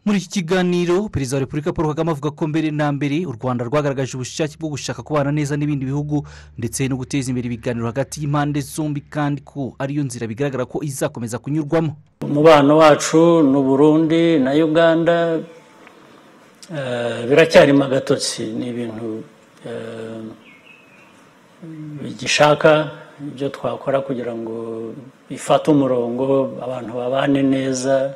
muri iki kiganiro perezida wa repubulika paul kagame avuga ko mbere na mbere u rwanda rwagaragaje ubushake bwo gushaka kubana neza n'ibindi bihugu ndetse no guteza imbere ibiganiro hagati y'impande zombi kandi ko ariyo nzira bigaragara ko izakomeza kunyurwamo umubano wacu ni uburundi na uganda biracyari magatotsi ni ibintu bigishaka ibyo twakora kugira ngo bifate umurongo abantu babane neza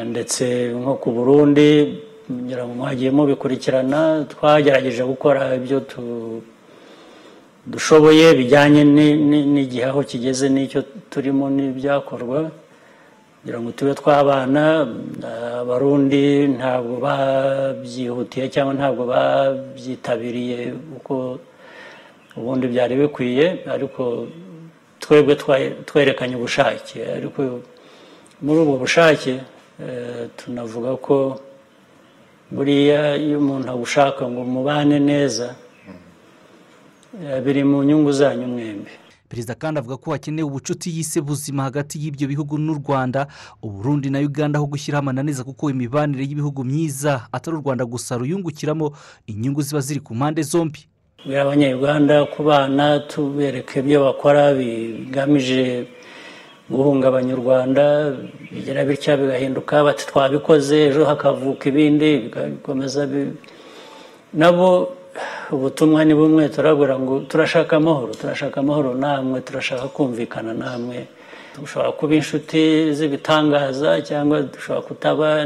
ndetse nko ku burundi kugira ngo muhagiye mubikurikirana twagerageje gukora ibyo dushoboye bijyanye n'igihe aho kigeze n'icyo turimo n'ibyakorwa kugira ngo tube twabana abarundi ntabwo babyihutiye cyangwa ntabwo babyitabiriye uko ubundi byari bikwiye ariko twebwe twerekanye ubushake ariko muri ubwo bushake tunavuga ko buriya iyo umuntu agushaka ngo mubane neza biri mu nyungu zanyu mwembi perezida kandi avuga ko hakenewe ubucuti yise buzima hagati y'ibyo bihugu n'u rwanda uburundi na uganda aho gushyiraho amananiza kuko imibanire y'ibihugu myiza atari u rwanda gusa ruyungukiramo inyungu ziba ziri ku mpande zombi buriya abanyarwanda kubana tubereka ibyo bakora bigamije guhungabanya u rwanda bigira bitya bigahinduka bati twabikoze ejo hakavuka ibindi bigakomeza nabo ubutumwa ni bumwe turabura ngo turashaka amahoro turashaka amahoro namwe turashaka kumvikana namwe dushobora kuba inshuti z'ibitangaza cyangwa dushobora kutaba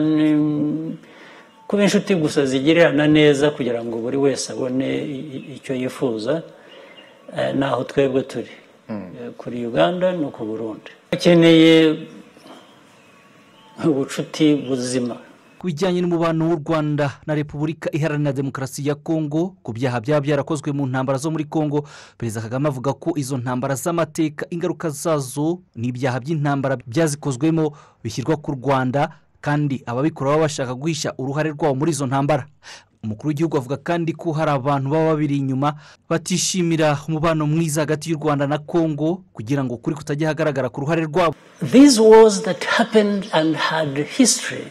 kuba inshuti gusa zigirirana neza kugira ngo buri wese abone icyo yifuza naho twebwe turi kuri uganda no ku burundi bakeneye ubucuti buzima ku bijyanye n'umubano w'u rwanda na repubulika iharanira demokarasi ya kongo ku byaha byaba byarakozwe mu ntambara zo muri kongo perezida kagame avuga ko izo ntambara z'amateka ingaruka zazo ni ibyaha by'intambara byazikozwemo bishyirwa ku rwanda kandi ababikora baba bashaka guhisha uruhare rwabo muri izo ntambara umukuru w'igihugu avuga kandi ko hari abantu baba babiri inyuma batishimira umubano mwiza hagati y'u rwanda na kongo kugira ngo ukuri kutajya hagaragara ku ruhare rwabo these wars that happened and had history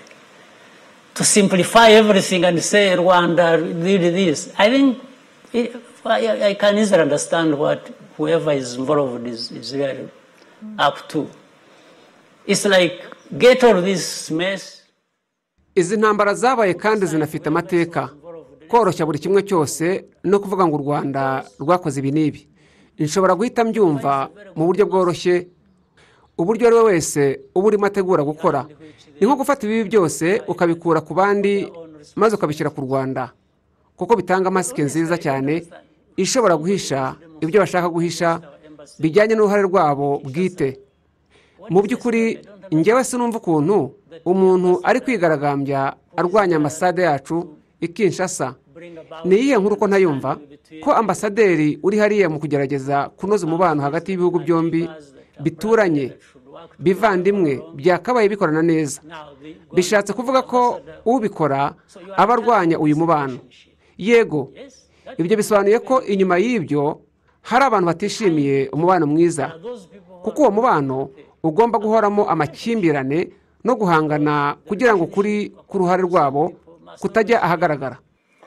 to simplify everything and say Rwanda did this. I think it, I, I can easily understand what whoever is involved is, is really up to. It's like get all this mess. izi ntambara zabaye kandi zinafite amateka koroshya buri kimwe cyose no kuvuga ngo u rwanda rwakoze ibi n'ibi nshobora guhita mbyumva mu buryo bworoshye uburyo ari we wese uba urimo ategura gukora ni nko gufata ibibi byose ukabikura ku bandi maze ukabishyira ku rwanda kuko bitanga masike nziza cyane ishobora guhisha ibyo bashaka guhisha bijyanye n'uruhare rwabo bwite mu by'ukuri ngewe sinumva ukuntu umuntu ari kwigaragambya arwanya ambasade yacu ikinshasa ni iyihe nkuru ko ntayumva ko ambasaderi uri hariya mu kugerageza kunoza umubano hagati y'ibihugu byombi bituranye bivandimwe byakabaye bikorana neza bishatse kuvuga ko ubikora aba arwanya uyu mubano yego ibyo bisobanuye ko inyuma y'ibyo hari abantu batishimiye umubano mwiza kuko uwo mubano ugomba guhoramo amakimbirane no guhangana kugira ngo ukuri ku ruhare rwabo kutajya ahagaragara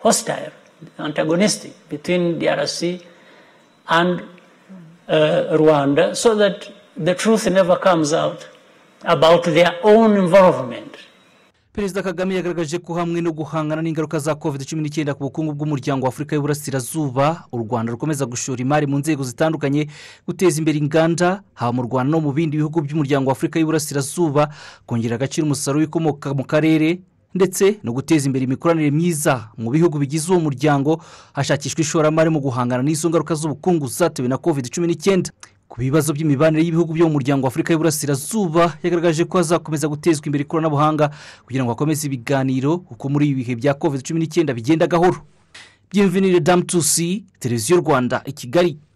hositari antagonisiti bitwini diarasi andi rwanda so dati the truth never comes out about their own involvement perezida kagame yagaragaje ko hamwe no guhangana n'ingaruka za covid cumi n'icyenda ku bukungu bw'umuryango w'afurika y'uburasirazuba u rwanda rukomeza gushora imari mu nzego zitandukanye guteza imbere inganda haba mu rwanda no mu bindi bihugu by'umuryango w'afurika y'uburasirazuba kongera agaciro umusaruro w'ibikomoka mu karere ndetse no guteza imbere imikoranire myiza mu bihugu bigize uwo muryango hashakishwa ishoramari mu guhangana n'izo ngaruka z'ubukungu zatewe na covid cumi n'icyenda ku bibazo by'imibanire y'ibihugu byo mu muryango w'afurika y'uburasirazuba yagaragaje ko hazakomeza gutezwa imbere ikoranabuhanga kugira ngo hakomeze ibiganiro kuko muri ibi bihe bya covid cumi n'icyenda bigenda gahoro byemvenire damu tusi televiziyo rwanda i kigali